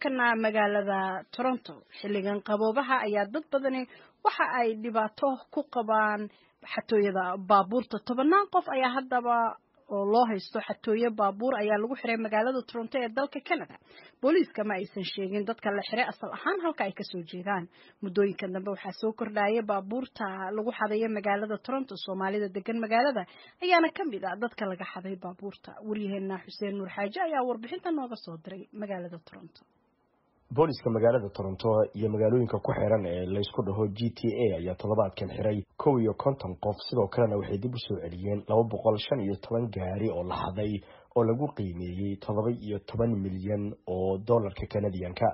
markana magaalada toronto xilligan qaboobaha ayaa dad badani waxa ay dhibaato ku qabaan xatooyada baabuurta tobanaan qof ayaa haddaba oo loo haysto xatooyo baabuur ayaa lagu xiray magaalada toronto ee dalka canada booliiska ma aysan sheegin dadka la xiray asal ahaan halka ay kasoo jeedaan muddooyinka dambe waxaa soo kordhaya baabuurta lagu xadayo magaalada toronto soomaalida degan magaalada ayaana ka mid ah dadka laga xaday baabuurta waryaheena xuseen nuur xaaje ayaa warbixinta nooga soo diray magaalada toronto booliska magaalada toronto iyo magaalooyinka ku xiran ee laysku dhaho g t a ayaa toddobaadkan xiray kow iyo konton qof sidoo kalena waxay dib u soo celiyeen laba boqol shan iyo toban gaari oo la xaday oo lagu qiimeeyey toddoba iyo toban milyan oo dollarka kanadiyanka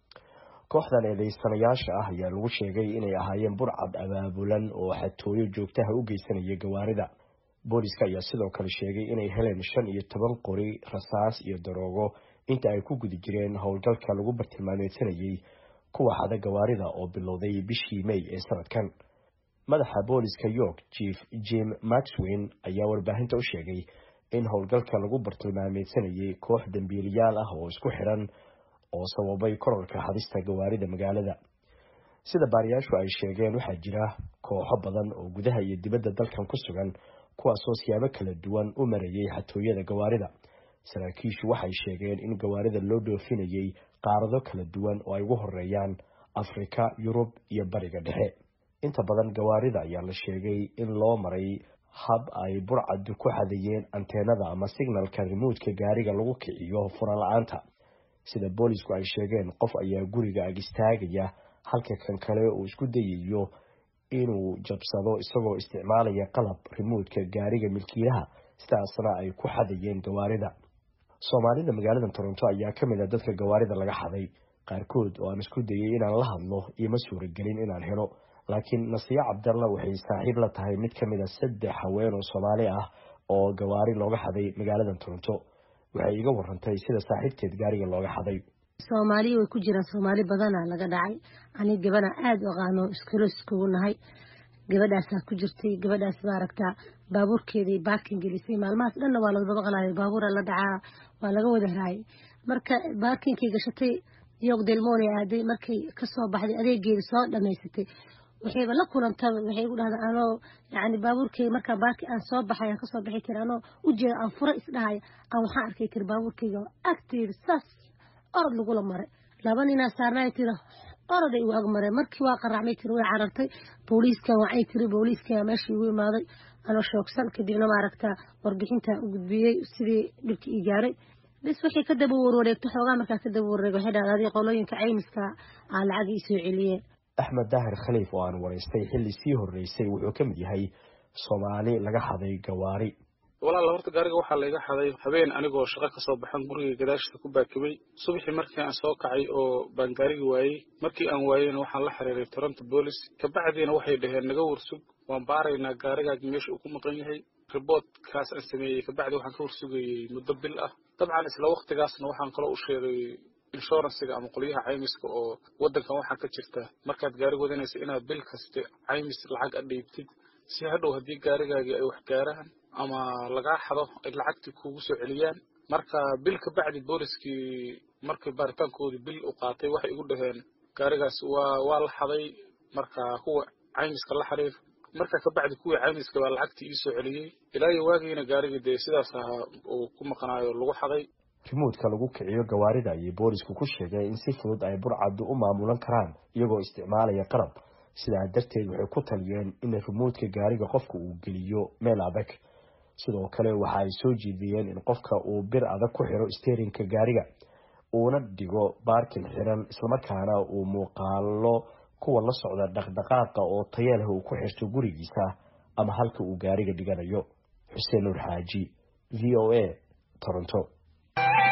kooxdan eedeysanayaasha ah ayaa lagu sheegay inay ahaayeen burcad abaabulan oo xatooyo joogtaha u geysanaya gawaarida booliska ayaa sidoo kale sheegay inay heleen shan iyo toban qori rasaas iyo daroogo inta ay ku guda jireen howlgalka lagu bartilmaameedsanayey kuwa xada gawaarida oo bilowday bishii may ee sanadkan madaxa booliska york chief jim maxwin ayaa warbaahinta u sheegay in howlgalka lagu bartilmaameedsanayey koox dambiiliyaal ah oo isku xiran oo sababay korarka xadista gawaarida magaalada sida baariyaashu ay sheegeen waxaa jira kooxo badan oo gudaha iyo dibadda dalkan ku sugan kuwaasoo siyaabo kala duwan u marayay xatooyada gawaarida saraakiishu waxay sheegeen in gawaarida loo dhoofinayay qaarado kala duwan oo ay ugu horeeyaan afrika yurub iyo bariga dhexe inta badan gawaarida ayaa la sheegay in loo maray hab ay burcadu ku xadayeen anteenada ama signalka rimuudka gaariga lagu kiciyo furan la-aanta sida boolisku ay sheegeen qof ayaa guriga ag istaagaya halka kan kale uu isku dayayo inuu jabsado isagoo isticmaalaya qalab rimuudka gaariga milkiilaha sidaasna ay ku xadayeen gawaarida soomaalida magaalada toronto ayaa ka mid a dadka gawaarida laga xaday qaarkood oo aan isku dayay inaan la hadlo ioma suuragelin inaan helo laakiin nasiya cabdalla waxay saaxiib la tahay mid ka mid a saddex haween oo soomaali ah oo gawaari looga xaday magaalada toronto waxay iga warantay sida saaxiibteed gaariga looga xaday soomaaliya way ku jiraan soomaali badana laga dhacay ani gabana aada u aqaano iskalo iskugu nahay gabadhaasaa ku jirtay gabadhaas maaragtaa baabuurkeedii baarkin gelisay maalmahaas dhanna waa laga dabaqalayo baabuura la dhacaa waa laga wada raayay marka baarkinkii gashatay yog delmone aaday markay kasoo baxday adeegeeda soo dhamaysatay waxayba la kulantaba waxay gu dhahda anoo yani baabuurkeyga markaa baarki aan soo baxay aan kasoo baxi tiri anoo ujeeda aan fura isdhahaya aan waxaan arkay tiri baabuurkeyga agteeda saas orod lagula maray laba ninaa saarnaay tiri oroday igu agmaree markii waa qaraacmay tiri way carartay booliiskan wacay tiri booliiskan meeshii igu imaaday anoo shoogsan kadibna maaragtaa warbixintan u gudbiyey sidii dhibka ii gaaray bis waxay ka daba warwareegto xoogaa markaa ka daba warwareeg waxay dhahda adii qolooyinka caymiska aa lacag ii soo celiyeen axmed daahir khaliif oo aan waraystay xilli sii horreysay wuxuu ka mid yahay soomaali laga xaday gawaari walaal horta gaariga waxaa layga xaday habeen anigoo shaqo kasoo baxan guriga gadaashiisa ku baakibay subaxii markii aan soo kacay oo baan gaarigi waayey markii aan waayeyna waxaan la xiriiray toronto boolis kabacdiina waxay dhaheen naga warsug waan baaraynaa gaarigaagi meesha uu ku maqan yahay riboodkaas aan sameeyey kabacdi waxaan ka warsugayey muddo bil ah dabcan isla waktigaasna waxaan kaloo u sheegay inshuransiga ama qolyaha caymiska oo waddankan waxaa ka jirta markaad gaari wadanaysa inaad bil kasta caymis lacag a dhiibtid si hadhow haddii gaarigaagii ay wax gaaraan ama lagaa xado ay lacagtii kuugu soo celiyaan marka bil ka bacdi booliskii markii baaritaankoodii bil u qaatay waxay igu dhaheen gaarigaas waa waa la xaday marka kuwa caymiska la xiriir marka ka bacdi kuwii caymiska baa lacagtii ii soo celiyey ilaa iyo waagiina gaarigii dee sidaas ahaa uu ku maqnaayo lagu xaday rimuudka lagu kiciyo gawaarida ayay boolisku ku sheegay in si fudud ay burcaddu u maamulan karaan iyagoo isticmaalaya qalab sidaa darteed waxay ku taliyeen in rimuudka gaariga qofka uu geliyo meel adag sidoo kale waxa ay soo jeediyeen in qofka uu bir adag ku xiro steerinka gaariga uuna dhigo baarkin xiran islamarkaana uu muuqaalo kuwa la socda dhaqdhaqaaqa oo taya leh uu ku xirto gurigiisa ama halka uu gaariga dhiganayo xuseen nuur xaaji v o a toronto